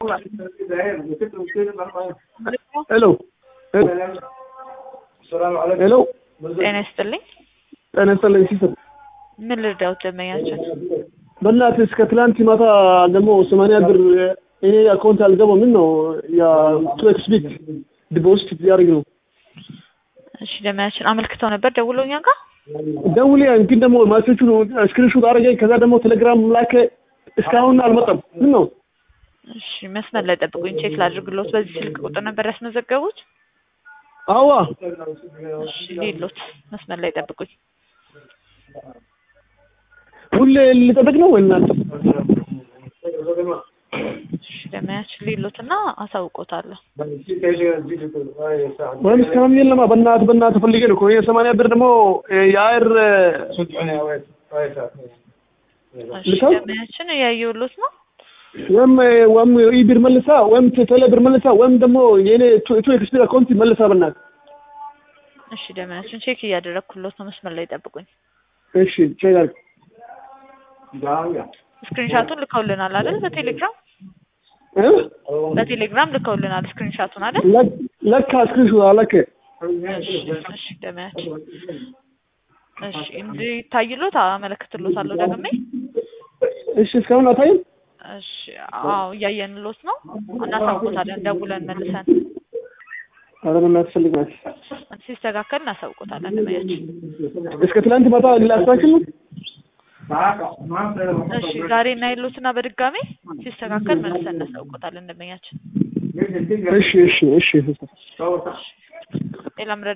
ሄሎ ሄሎ ጤና ይስጥልኝ። ጤና ይስጥልኝ ሲስተር ምን ልርዳዎት ደንበኛችን? በእናትህ እስከ ትላንት ማታ ደግሞ ሰማንያ ብር እኔ አካውንት አልገባው ምን ነው ያ ቱ ኤክስ ቢት ዲፖዚት ሊያደርግ ነው እሺ ደንበኛችን አመልክተው ነበር ደውለው እኛ ጋር ደውሌ ግን ደግሞ ማሴቹ ስክሪንሾት አደረገኝ ከዛ ደግሞ ቴሌግራም ላከ እስካሁን አልመጣም ምን ነው እሺ መስመር ላይ ጠብቁኝ ቼክ ላድርግሎት በዚህ ስልክ ቁጥር ነበር ያስመዘገቡት አዋ እሺ ሌሎት መስመር ላይ ጠብቁኝ ሁሌ ልጠብቅ ነው ወይ እናንተ እሺ ደንበኛችን ሌሎትና አሳውቆታለሁ ወይም እስካሁን የለማ በእናትህ በእናትህ ፈልጌ ነው እኮ ይሄ ሰማንያ ብር ደግሞ የአየር እሺ ደንበኛችን እያየሁሎት ነው ወይም ወይም ኢቢር መልሳ ወይም ቴሌ ብር መልሳ ወይም ደግሞ የኔ ቱ ኤክስ ቢር አካውንት መልሳ በእናትህ እሺ ደንበኛችን ቼክ እያደረግኩሎት ነው መስመር ላይ ጠብቁኝ እሺ ቼክ አድርግ ስክሪንሻቱን ልከውልናል አይደል በቴሌግራም እ በቴሌግራም ልከውልናል ስክሪንሻቱን አይደል ለክ- ለካ ስክሪንሾት አለከ እሺ እሺ ደንበኛችን እሺ እንዲታይሎት አመለክትሎታለሁ ደግሜ እሺ እስካሁን አታይም እሺ አዎ እያየንሎት ነው እናሳውቆታለን ደውለን መልሰን ኧረ በእናትህ ፈልግ ናት ሲስተካከል እናሳውቆታለን ደንበኛችን እስከ ትላንት ማታ ላስታክል ነው እሺ ዛሬ እናይሎትና በድጋሜ ሲስተካከል መልሰን እናሳውቆታለን ደንበኛችን እሺ እሺ እሺ ሌላ ምረ